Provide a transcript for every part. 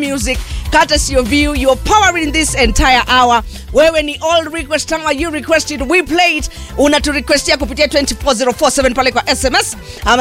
music courtesy of you you're powering this entire hour wewe ni all request hour you requested we play it unaturequestia kupitia 24047 pale kwa sms ama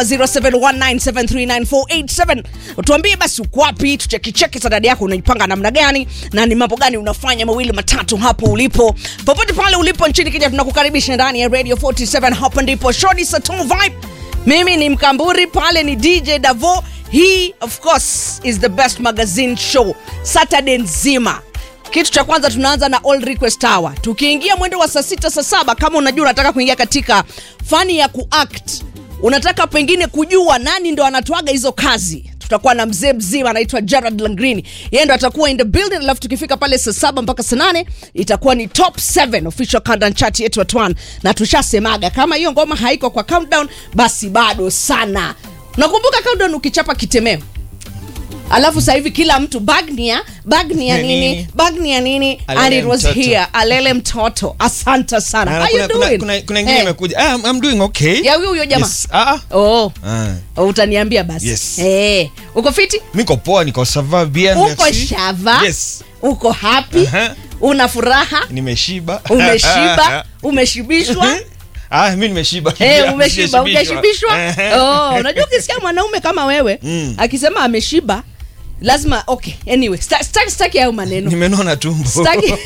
0719739487 tuambie basi uko wapi tuchekicheki sadadi yako unaipanga namna gani na ni mambo gani unafanya mawili matatu hapo ulipo popote pale ulipo nchini kenya tunakukaribisha ndani ya radio 47 hapa ndipo shoni saton vibe mimi ni mkamburi pale ni dj davo hii of course is the best magazine show saturday nzima kitu cha kwanza tunaanza na all request hour tukiingia mwendo wa saa sita saa saba kama unajua unataka kuingia katika fani ya kuact unataka pengine kujua nani ndo anatwaga hizo kazi tutakuwa na mzee mzima anaitwa Gerard Langrini, yeye ndo atakuwa in the building, alafu tukifika pale saa saba mpaka saa nane itakuwa ni top 7 official countdown chart yetu at one, na tushasemaga kama hiyo ngoma haiko kwa countdown, basi bado sana. Nakumbuka countdown ukichapa kitemeo alafu sasa hivi kila mtu bagnia bagnia Ni nini nini? bagnia nini and Alele it was mtoto. here alele mtoto asante sana Na how you kuna- kuna- doing kuna- kuna ingine Eh, imekuja Ah, I'm- I'm doing okay ya huyo huyo jamaa Yes. Ah, ah. oh Ah. oh, utaniambia basi Yes. eh uko fiti niko poa niko sava bien uko merci. shava yes uko happy Aha. una furaha nimeshiba umeshiba umeshibishwa ah mi nimeshiba Eh, Pia, umeshiba sijashibishwa. ujashibishwa Ehe. oh, unajua ukisikia mwanaume kama wewe Mm. akisema ameshiba lazima okay anyway sta- sta- staki hayo maneno nimenona tumbo Sitaki-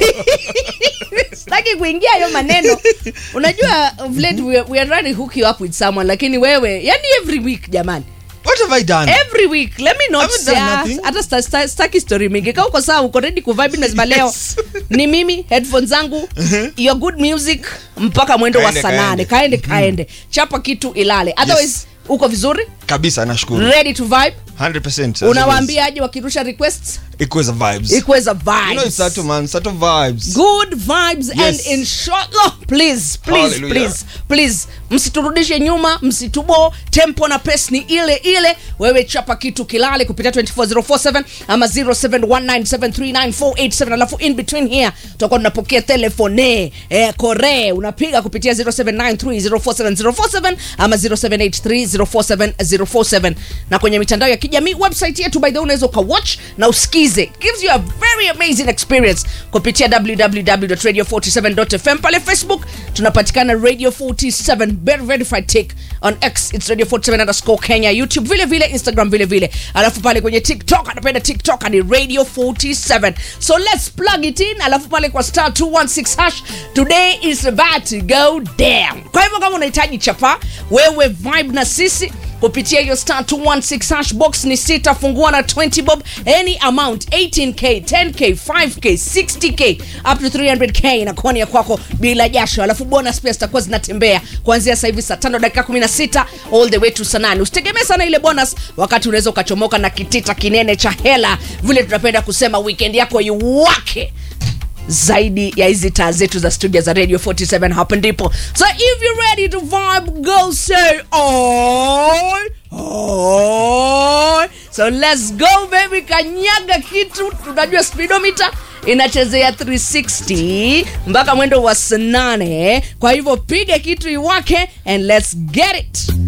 sitaki kuingia hayo maneno unajua of late we, we are trying to hook you up with someone lakini wewe yani every week jamani what have i done every week let me not Haven't say done ah, nothing. hata sta- sta- staki story mingi kaa uko sawa uko ready kuvibe lazima leo Yes. ni mimi headphones zangu your good music mpaka mwendo wa Kaende, saa nane kaende kaende. kaende chapa kitu ilale otherwise uko vizuri kabisa nashukuru ready to vibe 100% as unawaambia aje wakirusha requests always. Equals the vibes ikuwe za you know it's vibes Sato man Sato vibes good vibes and Yes. inshallah please please Hallelujah. please please msiturudishe nyuma msitubo tempo na pes ni ile ile wewe chapa kitu kilale kupitia 24047 ama 0719739487 alafu in between here tutakuwa tunapokea telefone eh, kore unapiga kupitia 0793047047 ama 0783047047 na kwenye mitandao ya kijamii website yetu by the way unaweza ukawatch na usikize gives you a very amazing experience kupitia www.radio47.fm pale facebook tunapatikana radio 47 very verified take on x its radio 47 underscore kenya youtube vile vile instagram vile vile alafu pale kwenye tiktok anapenda tiktok ni radio 47 so let's plug it in alafu pale kwa star 216 hash today is about to go down kwa hivyo kama unahitaji chapa wewe vibe na sisi kupitia hiyo star 216 hash box ni sita fungua na 20 bob any amount 18k 10k 5k 60k up to 300k inakuwa ni ya kwako bila jasho alafu bonus pia zitakuwa zinatembea kuanzia sasa hivi saa tano dakika 16 all the way to saa nane usitegemee sana ile bonus wakati unaweza ukachomoka na kitita kinene cha hela vile tunapenda kusema weekend yako iwake zaidi ya hizi taa zetu za studio za radio 47 hapa ndipo so if you're ready to vibe go say oi oi so let's go baby kanyaga kitu tunajua speedometer inachezea 360 mpaka mwendo wa saa nane kwa hivyo piga kitu iwake and let's get it